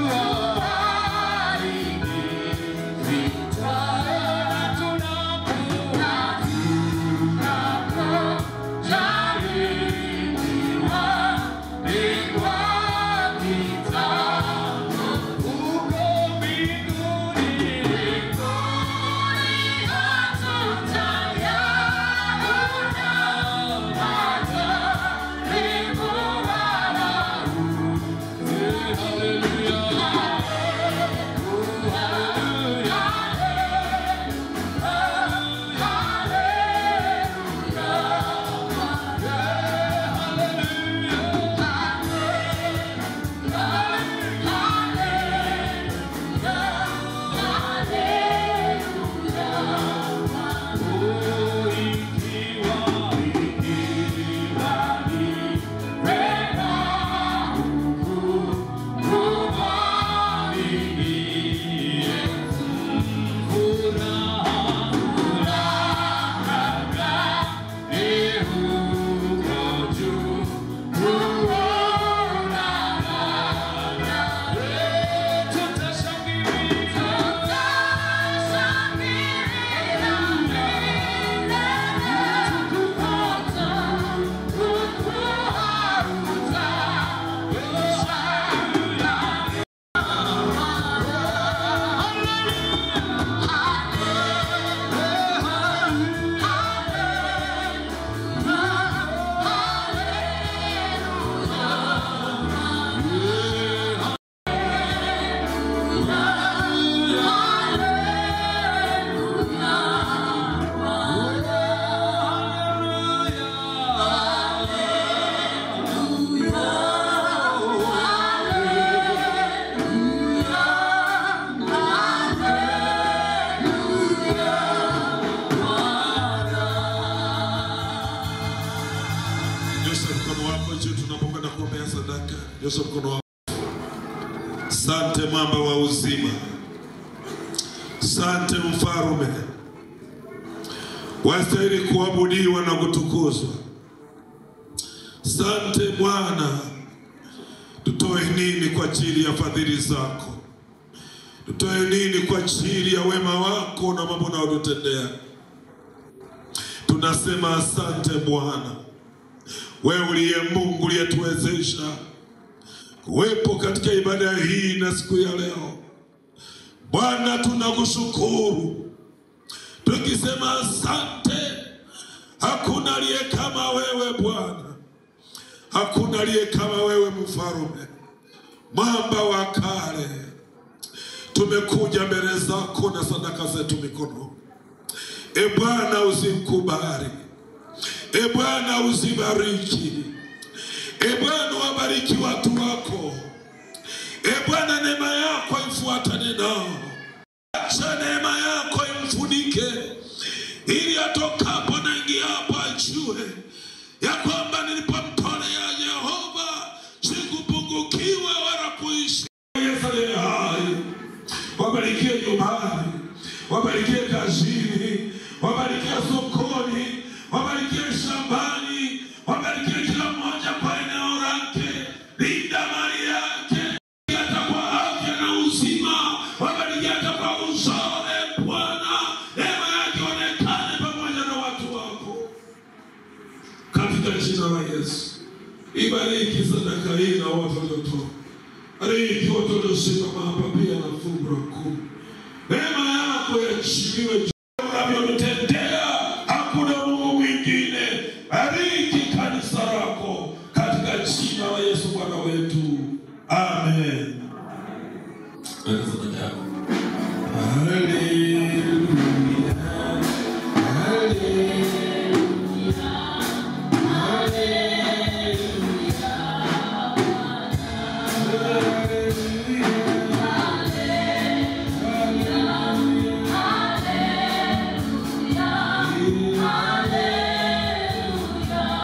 Nyosha mkono wako. Sante mwamba wa uzima, sante mfarume, wastahili kuabudiwa na kutukuzwa. Sante Bwana, tutoe nini kwa ajili ya fadhili zako? Tutoe nini kwa ajili ya wema wako na mambo unayotutendea? Tunasema asante Bwana, wewe uliye Mungu uliyetuwezesha kuwepo katika ibada hii na siku ya leo. Bwana, tunakushukuru tukisema asante. Hakuna aliye kama wewe Bwana, hakuna aliye kama wewe mfarume, mwamba wa kale. Tumekuja mbele zako na sadaka zetu mikononi. E Bwana, uzikubali. E Bwana, uzibariki. E Bwana, wabariki watu wako. E Bwana, neema yako ifuatane nao, acha neema yako imfunike, ili atokapo na ingiapo ajue ya kwamba nilipomtolea Yehova sikupungukiwa wala kuishi. Yesu aliye hai, wabarikie nyumbani, wabarikie kazini, wabarikie sokoni, wabarikie shambani, wabarikie kila mmoja kwa eneo lake, linda mali yake hata kwa afya na uzima, wabariki hata kwa uzao. E Bwana, neema yake onekane pamoja na watu wako, katika jina la Yesu. Ibariki sadaka hii na wote waliotoa, bariki wote waliosimama hapa pia na fungu la kumi. Neema yako yachiliwe unavyotutendea, hakuna Mungu mwingine. Bariki kanisa lako katika jina la Yesu Bwana wetu, amen.